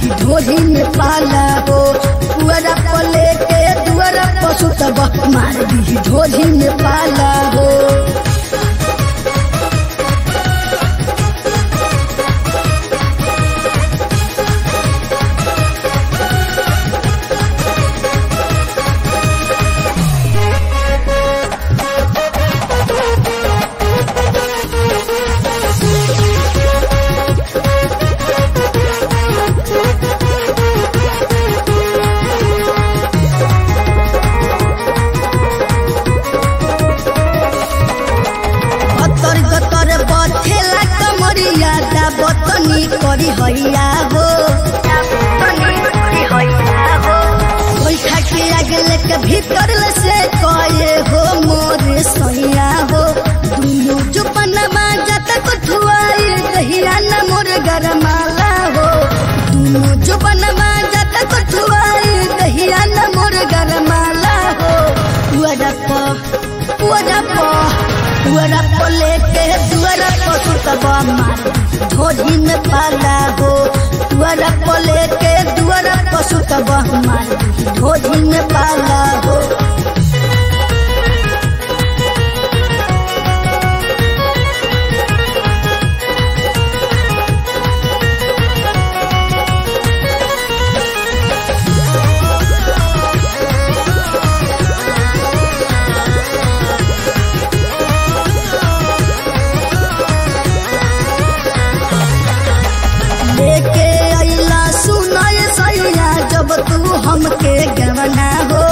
ढोली में पाला हो पुअरा पले के दुअरा पशु तब मार दी ढोली में पाला हो अतर गतर बथेला कमरिया दा बतनी करी हैया हो बैठा के आगे लेके भीतर ले से कए हो मोरे सैया हो दुनु जो पनमा जत को ठुआई दहिया न मोर गरमाला हो दुनु जो पनमा जत को ठुआई दहिया न मोर गरमाला हो वरप वरप वरप लेके दुअरप सुतब मार ढोली में पाला हो वरप लेके दुअरप सुतब मार ढोली में पाला हो लेके अइला सुनाय सैया जब तू हमके गवना हो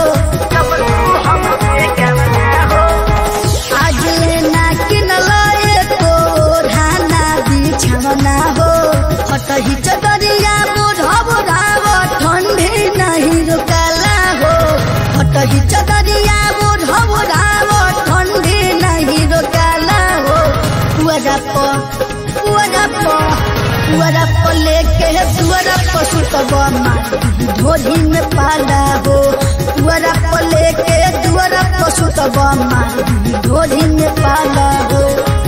आज लेना किनलाए तो ढाना बिछवना हो हटही चदरिया बोढ़ बोढ़ाव ठंडी नहीं रुकला हो हटही चदरिया बोढ़ बोढ़ाव ठंडी नहीं रुकला हो वरप वरप वरप लेके वरप सुतब मार ढोली में पाला हो वरप लेके वरप सुतब मार ढोली में पाला हो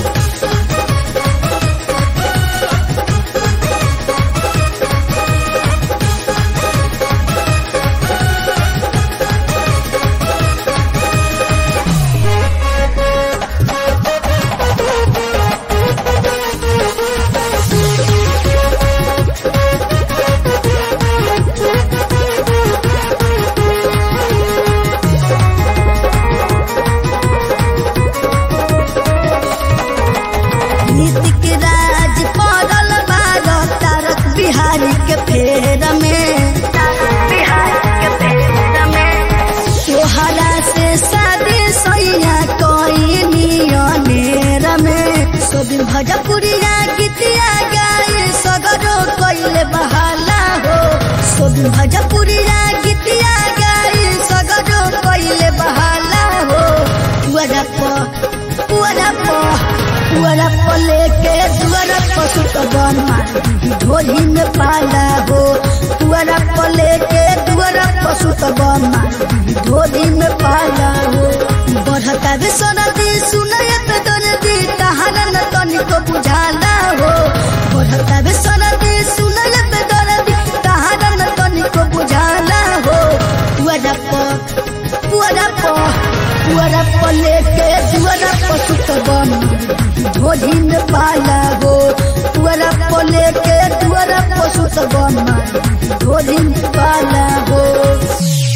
नीतिक राज पड़ल बार तारक बिहारी के फेर में तोहरा से शादी सैया कोई नियनेर में सोबिन भजपुरिया गीतिया गाए सगरो कैले बहाला हो सोबिन भजपुरिया गीतिया गाए सगरो कैले बहाला हो वरप वरप वरप लेके दुअरप सुतब मार ढोली में पाला हो वरप लेके दुअरप सुतब मार ढोली में पाला हो बढ़ता भी सरदी सुनयत दर्दी कहाना न तनिको बुझाला हो बढ़ता भी सरदी सुनयत दर्दी कहाना न तनिको बुझाला हो वरप वरप वरप लेके दुअरप सुतब ढोली में पाला हो वरप लेके दुअरप सुतब ढोली में पाला हो